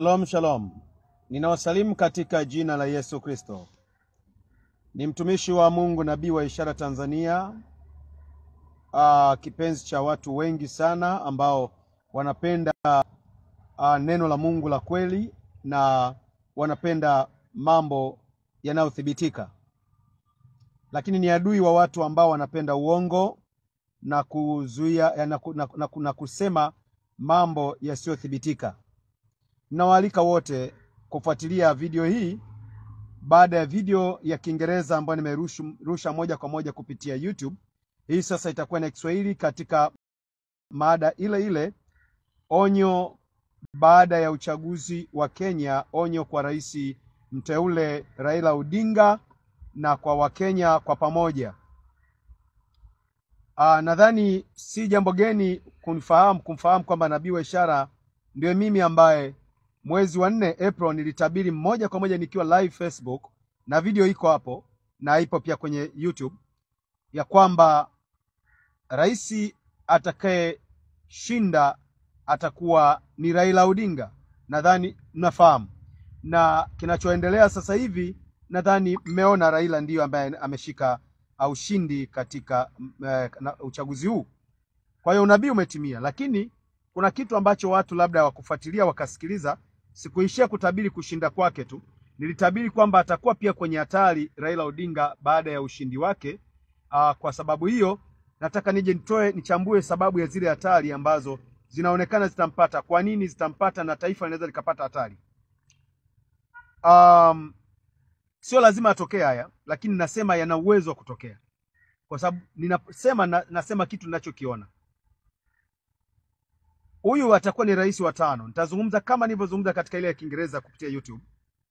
Shalom, shalom. Ninawasalimu katika jina la Yesu Kristo. Ni mtumishi wa Mungu, nabii wa Ishara Tanzania, ah, kipenzi cha watu wengi sana ambao wanapenda ah, neno la Mungu la kweli na wanapenda mambo yanayothibitika, lakini ni adui wa watu ambao wanapenda uongo na kuzuia na, ku- na, na, na kusema mambo yasiyothibitika. Ninawaalika wote kufuatilia video hii baada ya video ya Kiingereza ambayo nimerusha moja kwa moja kupitia YouTube. Hii sasa itakuwa na Kiswahili katika mada ile ile, onyo baada ya uchaguzi wa Kenya, onyo kwa rais mteule Raila Odinga na kwa Wakenya kwa pamoja. Ah, nadhani si jambo geni kunifahamu kumfahamu kwamba nabii wa ishara ndio mimi ambaye mwezi wa nne April nilitabiri moja kwa moja nikiwa live Facebook na video iko hapo na ipo pia kwenye YouTube ya kwamba rais atakayeshinda atakuwa ni Raila Odinga. Nadhani mnafahamu, na kinachoendelea sasa hivi nadhani mmeona Raila ndiyo ambaye ameshika ushindi katika eh, na uchaguzi huu. Kwa hiyo unabii umetimia, lakini kuna kitu ambacho watu labda hawakufuatilia wakasikiliza. Sikuishia kutabiri kushinda kwake tu, nilitabiri kwamba atakuwa pia kwenye hatari Raila Odinga baada ya ushindi wake. Aa, kwa sababu hiyo nataka nije nitoe nichambue sababu ya zile hatari ambazo zinaonekana zitampata. Kwa nini zitampata na taifa linaweza likapata hatari? Um, sio lazima atokee haya, lakini nasema yana uwezo wa kutokea, kwa sababu ninasema na, nasema kitu ninachokiona. Huyu atakuwa ni rais wa tano. Nitazungumza kama nilivyozungumza katika ile ya Kiingereza kupitia YouTube.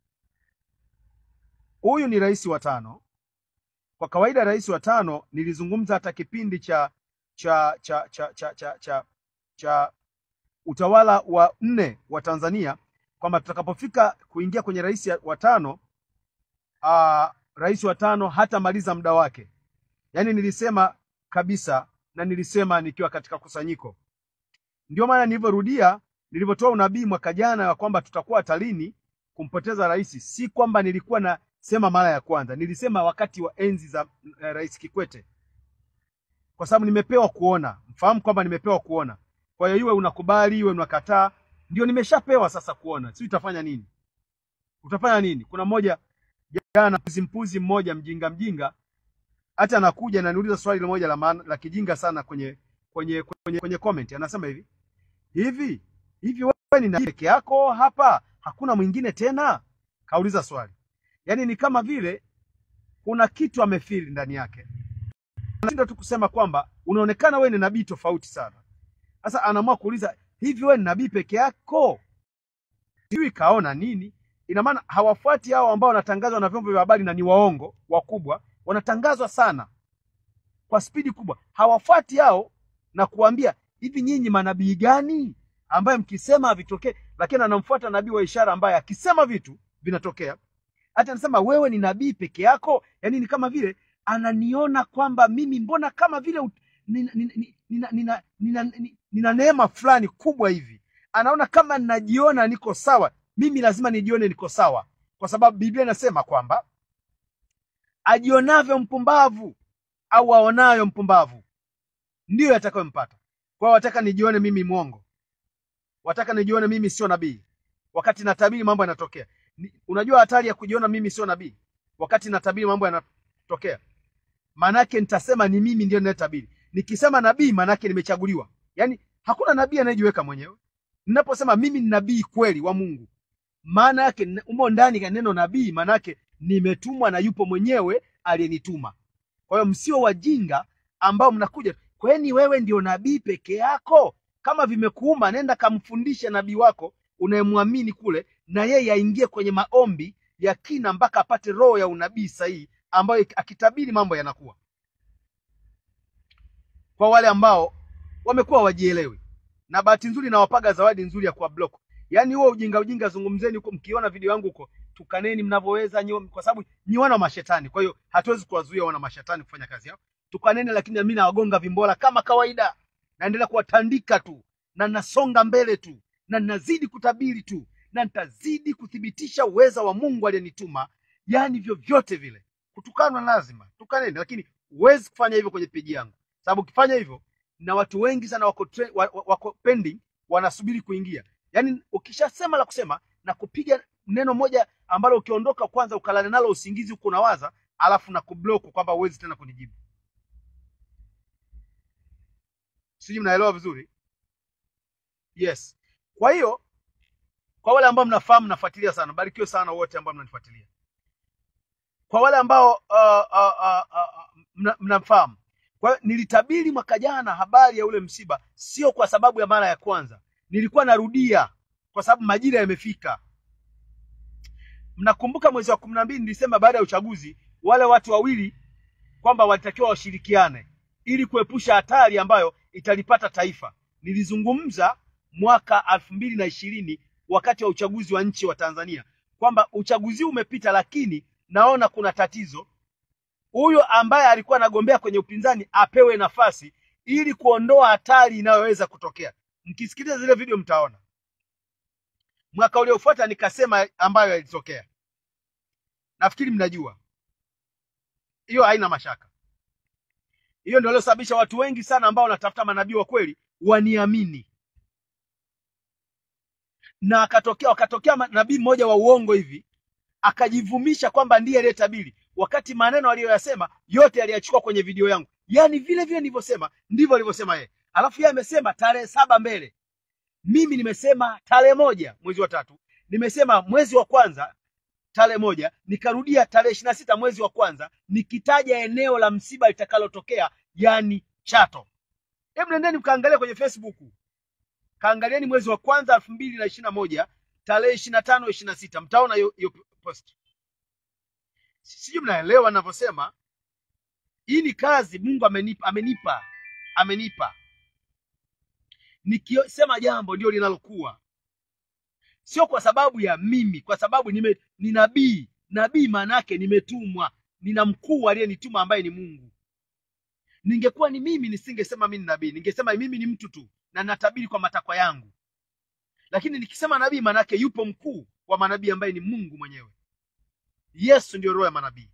Huyu ni rais wa tano. Kwa kawaida rais wa tano nilizungumza hata kipindi cha cha cha cha cha cha, cha, cha utawala wa nne wa Tanzania kwamba tutakapofika kuingia kwenye rais wa tano uh, rais wa tano hatamaliza muda wake. Yaani nilisema kabisa na nilisema nikiwa katika kusanyiko ndio maana nilivyorudia nilivyotoa unabii mwaka jana ya kwamba tutakuwa hatarini kumpoteza rais. Si kwamba nilikuwa nasema mara ya kwanza, nilisema wakati wa enzi za eh, Rais Kikwete, kwa sababu nimepewa kuona. Mfahamu kwamba nimepewa kuona. Kwa hiyo iwe unakubali iwe unakataa, ndio nimeshapewa sasa kuona. Si utafanya nini? Utafanya nini? Kuna mmoja jana, mpuzi mpuzi mmoja, mjinga mjinga, hata anakuja na niuliza swali moja la maana la kijinga sana kwenye kwenye kwenye, kwenye comment anasema hivi hivi hivi, wewe ni nabii peke yako hapa, hakuna mwingine tena? Kauliza swali, yaani ni kama vile kuna kitu amefili ndani yake, anashinda tu kusema kwamba unaonekana wewe ni nabii tofauti sana. Sasa anaamua kuuliza hivi, wewe ni nabii peke yako? Sijui kaona nini. Ina maana hawafuati hao ambao wanatangazwa na vyombo vya habari na ni waongo wakubwa, wanatangazwa sana kwa spidi kubwa, hawafuati hao na kuambia hivi, nyinyi manabii gani ambaye mkisema havitokee? Lakini anamfuata nabii wa ishara ambaye akisema vitu vinatokea. Hata anasema wewe ni nabii peke yako, yaani ni kama vile ananiona kwamba mimi mbona kama vile ut- nina, nina, nina, nina, nina, nina, nina neema fulani kubwa hivi, anaona kama ninajiona niko sawa. Mimi lazima nijione niko sawa, kwa sababu Biblia inasema kwamba ajionavyo mpumbavu au aonayo mpumbavu ndiyo yatakayompata. Kwa hiyo wataka nijione mimi mwongo, wataka nijione mimi sio nabii, wakati natabiri mambo yanatokea. Ni- Unajua hatari ya kujiona mimi sio nabii wakati natabiri mambo yanatokea? Maanake nitasema ni mimi ndio ninayetabiri. Nikisema nabii, maanake nimechaguliwa. Yaani hakuna nabii anayejiweka mwenyewe. Ninaposema mimi ni nabii kweli wa Mungu, maana yake n- umo ndani ya neno nabii, maana yake nimetumwa na yupo mwenyewe aliyenituma. Kwa hiyo msio wajinga ambao mnakuja, kwani wewe ndio nabii peke yako? Kama vimekuuma, nenda kamfundishe nabii wako unayemwamini kule, na yeye aingie kwenye maombi ya kina mpaka apate roho ya unabii sahihi, ambayo akitabiri mambo yanakuwa. Kwa wale ambao wamekuwa wajielewi, na bahati nzuri nawapaga zawadi nzuri ya kuwa block. Yaani huo ujinga ujinga zungumzeni huko, mkiona video yangu huko tukaneni mnavyoweza nyi, kwa sababu nyi wana mashetani. Kwa hiyo hatuwezi kuwazuia wana mashetani kufanya kazi yao. Tukaneni, lakini mimi nawagonga vimbola kama kawaida, naendelea kuwatandika tu na nasonga mbele tu na nazidi kutabiri tu na nitazidi kuthibitisha uweza wa Mungu aliyenituma. Yaani vyovyote vile, kutukanwa lazima tukaneni, lakini huwezi kufanya hivyo kwenye peji yangu, sababu ukifanya hivyo na watu wengi sana wako, tre- wa- wa- wako pending wanasubiri kuingia. Yaani ukishasema la kusema na kupiga neno moja ambalo ukiondoka kwanza ukalale nalo usingizi huko unawaza, alafu na kublock kwamba huwezi tena kunijibu. Sijui mnaelewa vizuri? Yes. Kwa hiyo kwa wale ambao mnafahamu, mnafuatilia sana, barikiwe sana wote ambao mnanifuatilia. Kwa wale ambao uh, uh, uh, uh, mna- mnafahamu, kwa hiyo nilitabiri mwaka jana habari ya ule msiba, sio kwa sababu ya mara ya kwanza, nilikuwa narudia kwa sababu majira yamefika. Mnakumbuka mwezi wa kumi na mbili nilisema baada ya uchaguzi wale watu wawili kwamba walitakiwa washirikiane ili kuepusha hatari ambayo italipata taifa. Nilizungumza mwaka elfu mbili na ishirini wakati wa uchaguzi wa nchi wa Tanzania kwamba uchaguzi umepita, lakini naona kuna tatizo. Huyo ambaye alikuwa anagombea kwenye upinzani apewe nafasi ili kuondoa hatari inayoweza kutokea. Mkisikiliza zile video mtaona. Mwaka uliofuata nikasema ambayo yalitokea, nafikiri mnajua hiyo, haina mashaka. Hiyo ndio iliyosababisha watu wengi sana ambao wanatafuta manabii wa kweli waniamini, na akatokea wakatokea nabii mmoja wa uongo hivi akajivumisha kwamba ndiye aliyetabiri, wakati maneno aliyoyasema yote aliyachukua kwenye video yangu, yaani vile vile nilivyosema ndivyo alivyosema yeye. Alafu yeye amesema tarehe saba mbele, mimi nimesema tarehe moja mwezi wa tatu, nimesema mwezi wa kwanza tarehe moja, nikarudia tarehe ishirini na sita mwezi wa kwanza, nikitaja eneo la msiba litakalotokea, yani Chato. Hebu nendeni mkaangalia kwenye Facebook, kaangalieni mwezi wa kwanza elfu mbili na ishirini na moja tarehe ishirini na tano ishirini na sita mtaona hiyo hiyo post. Sijui mnaelewa ninavyosema. Hii ni kazi Mungu amenipa, amenipa, amenipa. Nikisema jambo ndio linalokuwa, sio kwa sababu ya mimi, kwa sababu nime, ni nabii. Nabii maana yake nimetumwa, nina mkuu aliyenituma ambaye ni Mungu. Ningekuwa ni mimi nisingesema mimi ni nabii, ningesema mimi ni mtu tu na natabiri kwa matakwa yangu. Lakini nikisema nabii, maana yake yupo mkuu wa manabii ambaye ni Mungu mwenyewe. Yesu ndio roho ya manabii.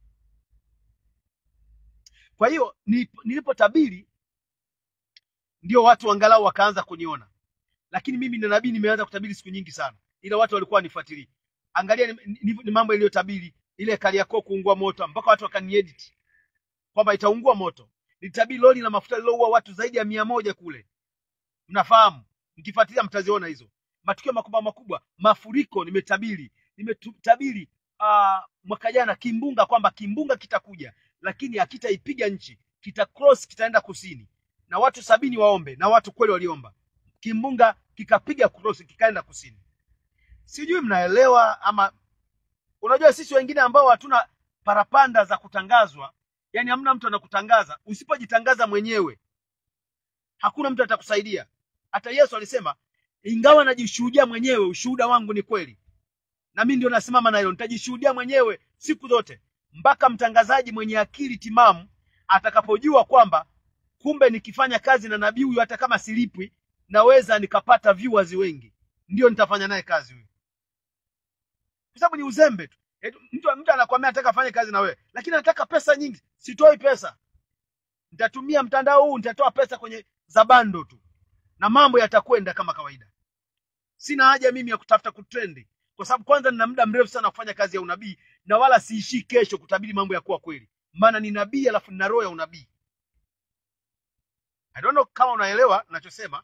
Kwa hiyo nilipotabiri ndio watu angalau wakaanza kuniona, lakini mimi ni nabii, nimeanza kutabiri siku nyingi sana, ila watu walikuwa wanifuatilii. Angalia ni, ni, ni mambo iliyotabiri ile Kariakoo kuungua moto, mpaka watu wakaniedit kwamba itaungua moto. Nilitabiri lori la mafuta liloua watu zaidi ya mia moja kule, mnafahamu, mkifuatilia mtaziona hizo matukio makubwa makubwa. Mafuriko nimetabiri, nimetabiri uh, mwaka jana kimbunga, kwamba kimbunga kitakuja, lakini hakitaipiga nchi, kita cross, kitaenda kusini na watu sabini waombe, na watu kweli waliomba, kimbunga kikapiga cross, kikaenda kusini. Sijui mnaelewa ama? Unajua sisi wengine ambao hatuna parapanda za kutangazwa, yani hamna mtu anakutangaza. Usipojitangaza mwenyewe, hakuna mtu atakusaidia. Hata Yesu alisema, ingawa najishuhudia mwenyewe, ushuhuda wangu ni kweli, na mimi ndio nasimama na hilo, nitajishuhudia mwenyewe siku zote, mpaka mtangazaji mwenye akili timamu atakapojua kwamba kumbe nikifanya kazi na nabii huyu, hata kama silipwi, naweza nikapata viewers wengi, ndio nitafanya naye kazi huyu, kwa sababu ni uzembe tu. Mtu, mtu anakwambia nataka afanye kazi na wewe, lakini anataka pesa nyingi. Sitoi pesa, nitatumia mtandao huu, nitatoa pesa kwenye zabando tu na mambo yatakwenda kama kawaida. Sina haja mimi ya kutafuta kutrendi, kwa sababu kwanza nina muda mrefu sana kufanya kazi ya unabii, na wala siishii kesho kutabiri mambo ya kuwa kweli, maana ni nabii, alafu nina roho ya unabii. I don't know kama unaelewa ninachosema.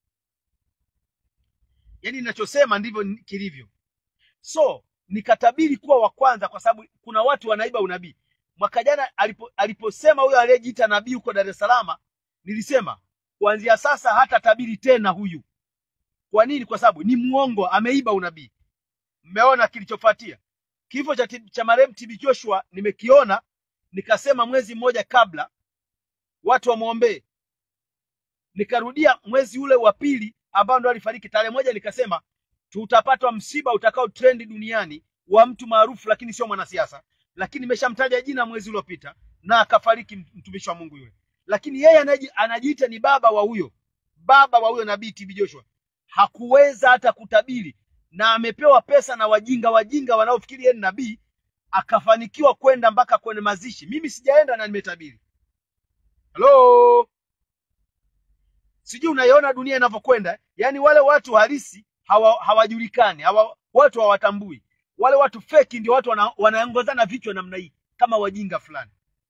Yaani ninachosema ndivyo kilivyo. So nikatabiri kuwa wa kwanza, kwa sababu kuna watu wanaiba unabii. Mwaka jana alipo, aliposema huyo aliyejiita nabii huko Dar es Salaam, nilisema kuanzia sasa hata tabiri tena huyu. Kwa nini? Kwa sababu ni muongo, ameiba unabii. Mmeona kilichofuatia kifo cha, cha marehemu TB Joshua, nimekiona nikasema mwezi mmoja kabla watu wamwombee nikarudia mwezi ule wa pili ambao ndo alifariki tarehe moja, nikasema tutapatwa msiba utakao trendi duniani wa mtu maarufu, lakini sio mwanasiasa, lakini nimeshamtaja jina mwezi uliopita na akafariki mtumishi wa Mungu yule. Lakini yeye anajiita ni baba wa huyo baba wa huyo nabii TB Joshua, hakuweza hata kutabiri na amepewa pesa na wajinga wajinga wanaofikiri yeye ni nabii, akafanikiwa kwenda mpaka kwenye mazishi. Mimi sijaenda na nimetabiri. Hello, sijui unaiona dunia inavyokwenda. Yaani wale watu halisi hawa, hawajulikani hawa, watu hawatambui. Wale watu feki ndio watu wana, wanaongozana vichwa namna hii kama wajinga fulani,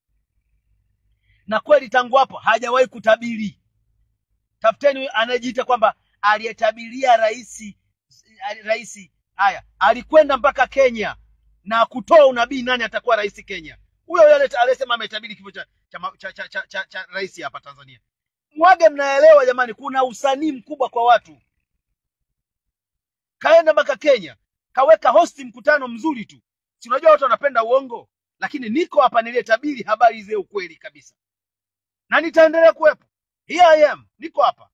na kweli tangu hapo hajawahi kutabiri. Tafuteni anayejiita kwamba aliyetabiria rais rais haya, alikwenda mpaka Kenya na kutoa unabii nani atakuwa rais Kenya. Huyo yule aliyesema ametabiri kifo cha cha, cha, cha, cha, cha, cha rais hapa Tanzania. Mwage, mnaelewa jamani, kuna usanii mkubwa kwa watu. Kaenda mpaka Kenya, kaweka hosti mkutano mzuri tu. Si unajua watu wanapenda uongo, lakini niko hapa niliyetabiri habari zile ukweli kabisa, na nitaendelea kuwepo. Here I am, niko hapa.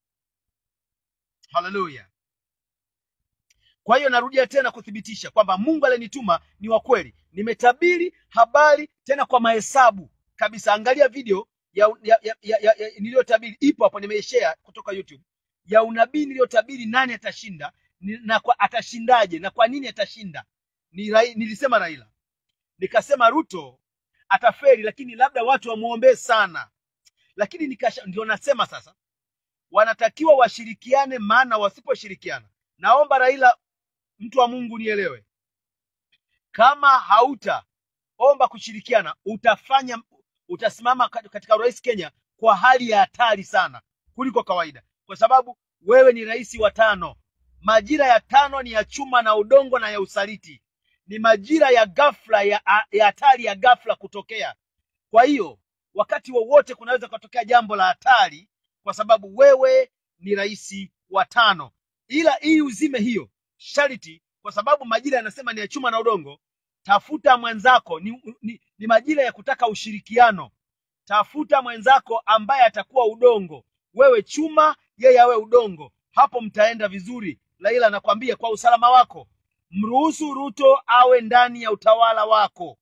Haleluya! Kwa hiyo narudia tena kuthibitisha kwamba Mungu aliyenituma ni wa kweli. Nimetabiri habari tena kwa mahesabu kabisa. Angalia video ya, ya, ya, ya, ya, ya, niliyotabiri ipo hapo, nimeishare kutoka YouTube ya unabii niliyotabiri nani atashinda ni, na kwa, atashindaje na kwa nini atashinda. Ni, rai, nilisema Raila, nikasema Ruto ataferi, lakini labda watu wamwombee sana, lakini nikasha, ndio nasema sasa wanatakiwa washirikiane, maana wasiposhirikiana, naomba Raila, mtu wa Mungu nielewe, kama hautaomba kushirikiana, utafanya utasimama katika urais Kenya kwa hali ya hatari sana kuliko kawaida, kwa sababu wewe ni rais wa tano. Majira ya tano ni ya chuma na udongo na ya usaliti, ni majira ya ghafla ya ya hatari ya ghafla kutokea. Kwa hiyo wakati wowote kunaweza kutokea jambo la hatari, kwa sababu wewe ni rais wa tano, ila ili uzime hiyo sharti, kwa sababu majira yanasema ni ya chuma na udongo. Tafuta mwenzako, ni, ni, ni majira ya kutaka ushirikiano. Tafuta mwenzako ambaye atakuwa udongo, wewe chuma, yeye awe udongo. Hapo mtaenda vizuri. Laila, nakwambia kwa usalama wako, mruhusu Ruto awe ndani ya utawala wako.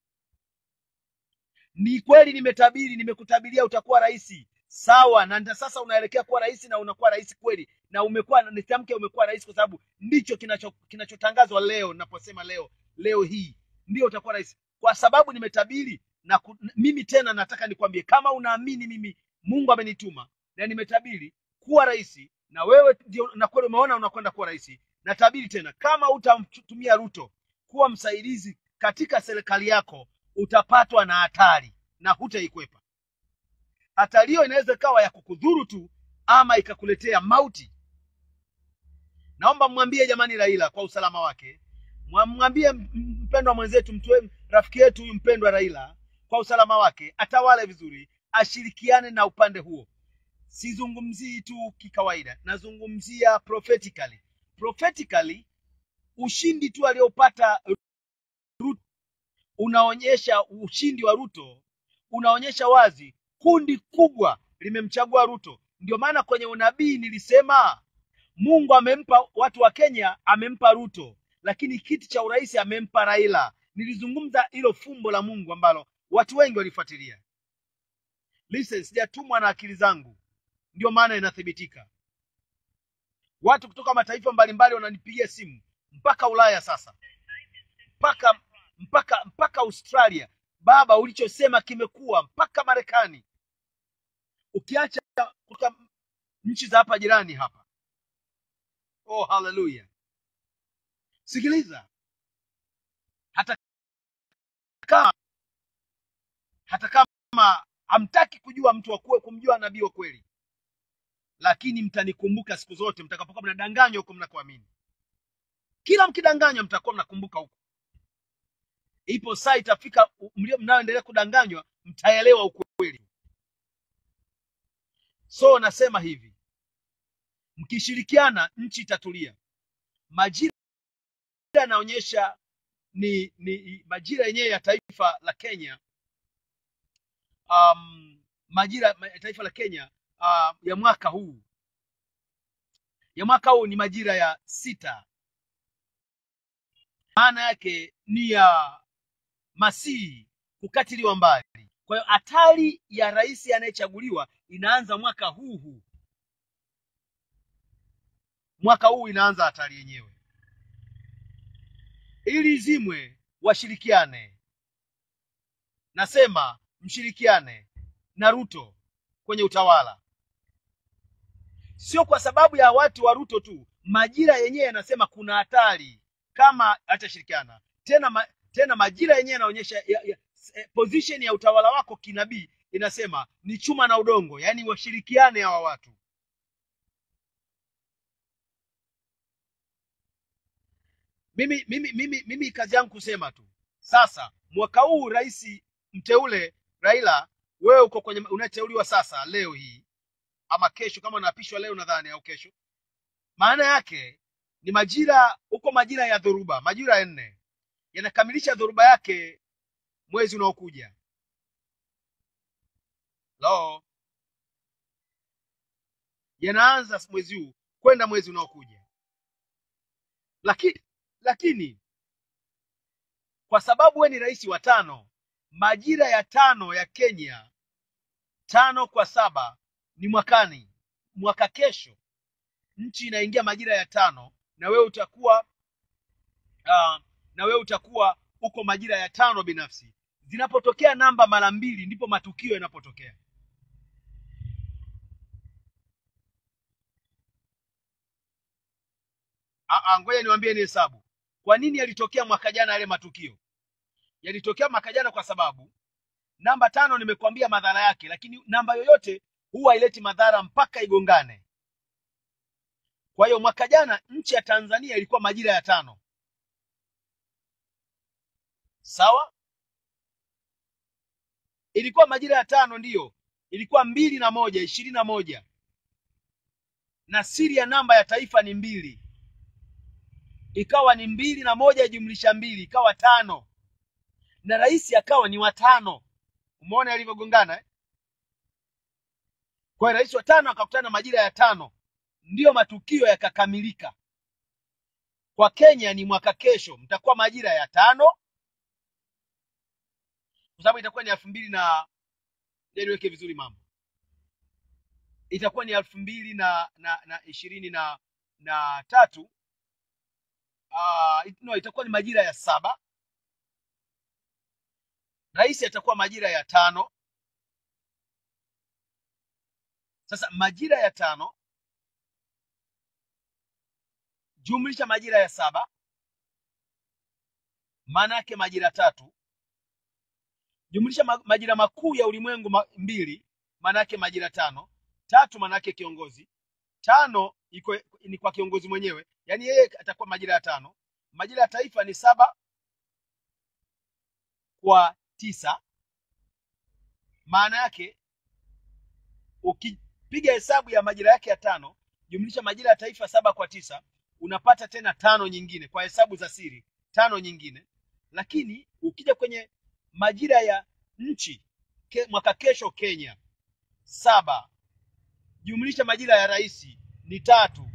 Ni kweli nimetabiria, nimekutabiria utakuwa rais, sawa, na ndio sasa unaelekea kuwa rais na unakuwa rais kweli, na umekuwa nitamke, umekuwa rais kwa sababu ndicho kinacho kinachotangazwa leo. Naposema leo, leo hii ndio utakuwa rais, kwa sababu nimetabiri na ku, mimi tena nataka nikwambie, kama unaamini mimi Mungu amenituma na nimetabiri kuwa rais, na wewe ndio na kweli umeona unakwenda kuwa rais, natabiri tena, kama utamtumia Ruto kuwa msaidizi katika serikali yako, utapatwa na hatari na hutaikwepa. Hatari hiyo inaweza ikawa ya kukudhuru tu ama ikakuletea mauti. Naomba mwambie jamani Raila kwa usalama wake, mwambie mpendwa mwenzetu, mtu rafiki yetu huyu mpendwa Raila kwa usalama wake, atawale vizuri, ashirikiane na upande huo. Sizungumzii tu kikawaida, nazungumzia prophetically. Prophetically, ushindi tu aliopata Ruto unaonyesha ushindi wa Ruto unaonyesha wazi kundi kubwa limemchagua Ruto. Ndio maana kwenye unabii nilisema Mungu amempa watu wa Kenya, amempa Ruto, lakini kiti cha urais amempa Raila. Nilizungumza hilo fumbo la Mungu ambalo watu wengi walifuatilia. Listen, sijatumwa na akili zangu, ndio maana inathibitika. Watu kutoka mataifa mbalimbali wananipigia simu mpaka Ulaya sasa, mpaka mpaka mpaka Australia. Baba, ulichosema kimekuwa, mpaka Marekani, ukiacha kutoka nchi za hapa jirani hapa. Oh, haleluya! Sikiliza, hata kama hata kama hamtaki kujua mtu wa kweli, kumjua nabii wa kweli, lakini mtanikumbuka siku zote mtakapokuwa mnadanganywa huko mnakoamini. Kila mkidanganywa, mtakuwa mnakumbuka huko. Ipo saa itafika, mlio mnaoendelea kudanganywa mtaelewa ukweli. So nasema hivi, mkishirikiana nchi itatulia. Majira yanaonyesha ni, ni majira yenyewe ya taifa la Kenya. Um, majira ya taifa la Kenya uh, ya mwaka huu ya mwaka huu ni majira ya sita. Maana yake ni ya Masihi kukatiliwa mbali. Kwa hiyo hatari ya rais anayechaguliwa inaanza mwaka huu huu, mwaka huu inaanza hatari yenyewe. ili izimwe washirikiane nasema mshirikiane na ruto kwenye utawala sio kwa sababu ya watu wa ruto tu majira yenyewe yanasema kuna hatari kama hatashirikiana tena ma, tena majira yenyewe yanaonyesha ya, ya, eh, position ya utawala wako kinabii inasema ni chuma na udongo yaani washirikiane hawa watu mimi mimi mimi mimi kazi yangu kusema tu sasa mwaka huu rais mteule raila wewe uko kwenye unateuliwa sasa leo hii ama kesho kama unaapishwa leo nadhani au kesho maana yake ni majira huko majira ya dhoruba majira ya nne yanakamilisha dhoruba yake mwezi unaokuja lo yanaanza mwezi huu kwenda mwezi unaokuja lakini lakini kwa sababu we ni rais wa tano majira ya tano ya kenya tano kwa saba ni mwakani mwaka kesho nchi inaingia majira ya tano na wewe utakuwa uh, na wewe utakuwa uko majira ya tano binafsi zinapotokea namba mara mbili ndipo matukio yanapotokea Ah, ah, ngoja niwaambie ni hesabu kwa nini yalitokea mwaka jana yale matukio yalitokea mwaka jana kwa sababu namba tano nimekuambia madhara yake lakini namba yoyote huwa haileti madhara mpaka igongane kwa hiyo mwaka jana nchi ya tanzania ilikuwa majira ya tano sawa ilikuwa majira ya tano ndiyo ilikuwa mbili na moja ishirini na moja na siri ya namba ya taifa ni mbili ikawa ni mbili na moja jumlisha mbili ikawa tano na rais akawa ni watano umeona yalivyogongana eh? kwa hiyo rais wa tano akakutana majira ya tano ndiyo matukio yakakamilika kwa kenya ni mwaka kesho mtakuwa majira ya tano kwa sababu itakuwa ni elfu mbili na ngoja niweke vizuri mambo itakuwa ni elfu mbili na na na ishirini na na tatu uh, no, itakuwa ni majira ya saba rais atakuwa majira ya tano sasa majira ya tano jumlisha majira ya saba maana yake majira tatu jumlisha ma- majira makuu ya ulimwengu ma, mbili maana yake majira tano tatu maana yake kiongozi tano iko ni kwa kiongozi mwenyewe yaani yeye atakuwa majira ya tano majira ya taifa ni saba kwa tisa maana yake ukipiga hesabu ya majira yake ya tano jumlisha majira ya taifa saba kwa tisa unapata tena tano nyingine kwa hesabu za siri tano nyingine lakini ukija kwenye majira ya nchi ke, mwaka kesho kenya saba jumlisha majira ya rais ni tatu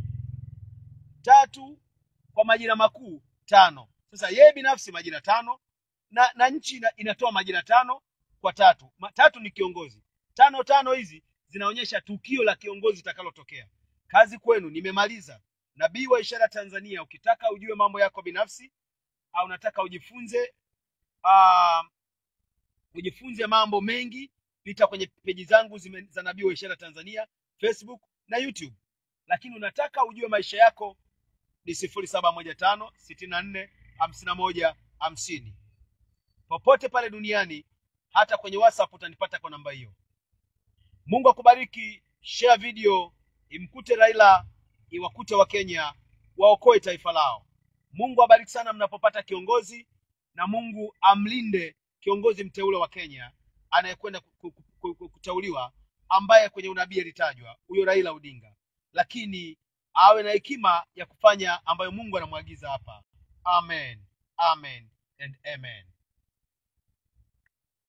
tatu kwa majira makuu tano sasa yeye binafsi majira tano na, na nchi ina, inatoa majira tano kwa tatu Ma, tatu ni kiongozi tano tano hizi zinaonyesha tukio la kiongozi itakalotokea kazi kwenu nimemaliza nabii wa ishara tanzania ukitaka ujue mambo yako binafsi au unataka ujifunze uh, ujifunze mambo mengi pita kwenye peji zangu zime, za nabii wa ishara tanzania facebook na youtube lakini unataka ujue maisha yako ni sifuri saba moja tano sitini na nne hamsini na moja hamsini popote pale duniani hata kwenye whatsapp utanipata kwa namba hiyo mungu akubariki share video imkute raila iwakute wa kenya waokoe taifa lao mungu abariki sana mnapopata kiongozi na mungu amlinde kiongozi mteule wa kenya anayekwenda ku- ku- ku- ku- kuteuliwa ambaye kwenye unabii alitajwa huyo raila odinga lakini awe na hekima ya kufanya ambayo mungu anamwagiza hapa amen amen and amen